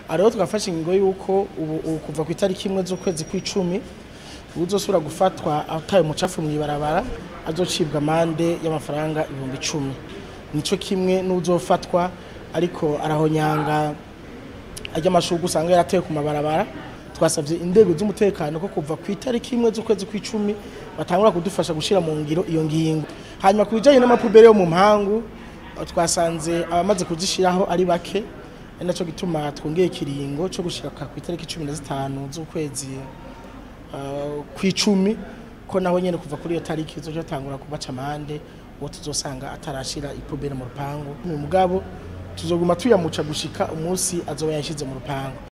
rero twafashe ingingo y'uko ubu ubu kuva ku itariki imwe z'ukwezi kw'icumi uzosubira gufatwa ataye umucafu mu ibarabara azocibwa amande y'amafaranga ibihumbi icumi nico kimwe n'uzofatwa ariko arahonyanga ajya amashurwe usanga yaratewe ku mabarabara twasabye inzego z'umutekano ko kuva ku itariki imwe z'ukwezi kw'icumi batangura kudufasha gushyira mu ngiro iyo ngingo hanyuma ku bijyanye n'amapubere yo mu mpangu twasanze abamaze kuzishyiraho ari bake ari nacyo gituma twongeye ikiringo cyo gushyira ku itariki cumi na zitanu z'ukwezi uh, kw'icumi ko naho nyene kuva kuri iyo tariki zoja tangura kubaca amande uwo tuzosanga atarashira ipubere mu rupangu mu mugabo tuzoguma tuyamuca gushika umunsi azoba yashize mu rupangu